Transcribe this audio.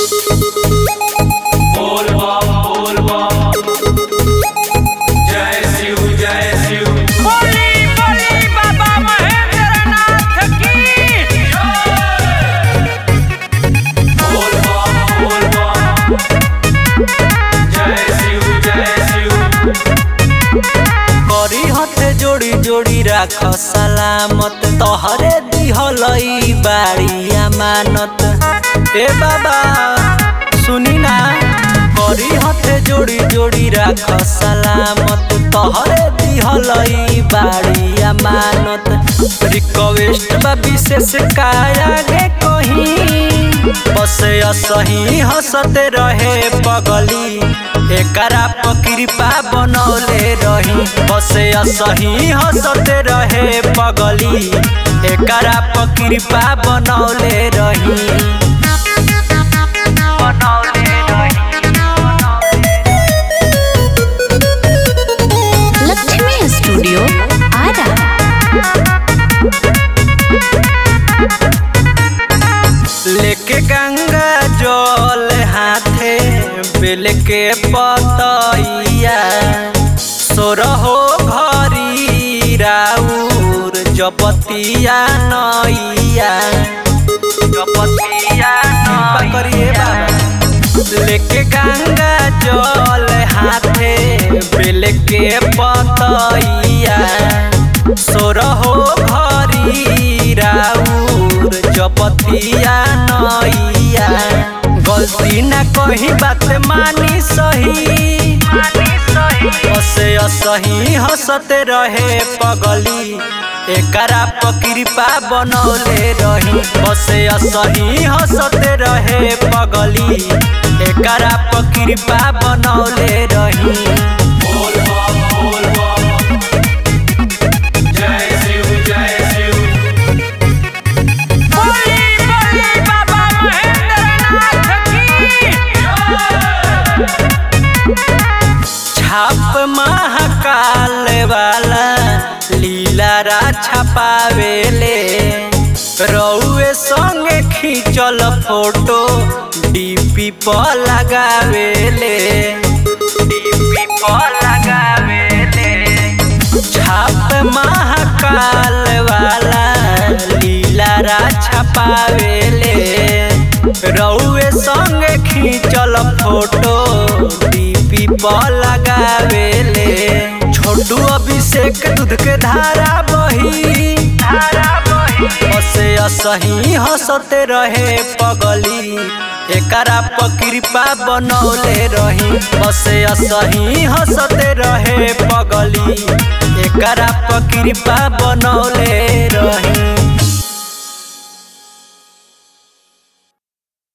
बोल बम बोल बम जय शिव जय शिव बोली बोली बाबा महेंद्रनाथ की बोल बम बोल बम जय शिव जय शिव करी हथे जोड़ी जोड़ी राख सलामत तोहरे दिहलई बाड़ी अमानत ए बाबा सुनी ना करी हथे जोड़ी जोड़ी राख सलामत तोहरे दिहलई बाड़ी अमानत रिक्वेस्ट बा विशेष काया गे कहीं बस असही हंसते रहे पगली एकरा पर कृपा बनौले रही बस असही हंसते रहे पगली एकरा पर कृपा बनौले रही बनौले रही लक्ष्मी स्टूडियो आरा लेके गंगा जल हाथे बेल के पतैया सोरहो घरी राउर जपतिया नैया जपतिया नैया करिए बाबा लेके गंगा जल हाथे बेल के पतैया सोरहो घरी राउर जपतिया नैया गलती ना कही बात मानी सही हसे असही हंसते रहे पगली एकरा पर कृपा बनौले रही बसे असही हंसते रहे पगली एकरा पर कृपा बनौले रही बोल बम बोल बम जय शिव जय शिव बोली बोली बाबा महेंद्रनाथ की छाप महाकाल वाला लीलारा छपावेले रउए संगे खींचल फोटो डीपी पर लगावेले डीपी पर लगावेले छाप महाकाल वाला लीलारा छपावेले रउए संगे खींचल फोटो डीपी पर लगावेले छोटू अभिषेक दूध के धारा बही धारा बही बसे असही हंसते रहे पगली एकरा पर कृपा बनौले रही बसे असही हंसते रहे पगली एकरा पर कृपा बनौले रही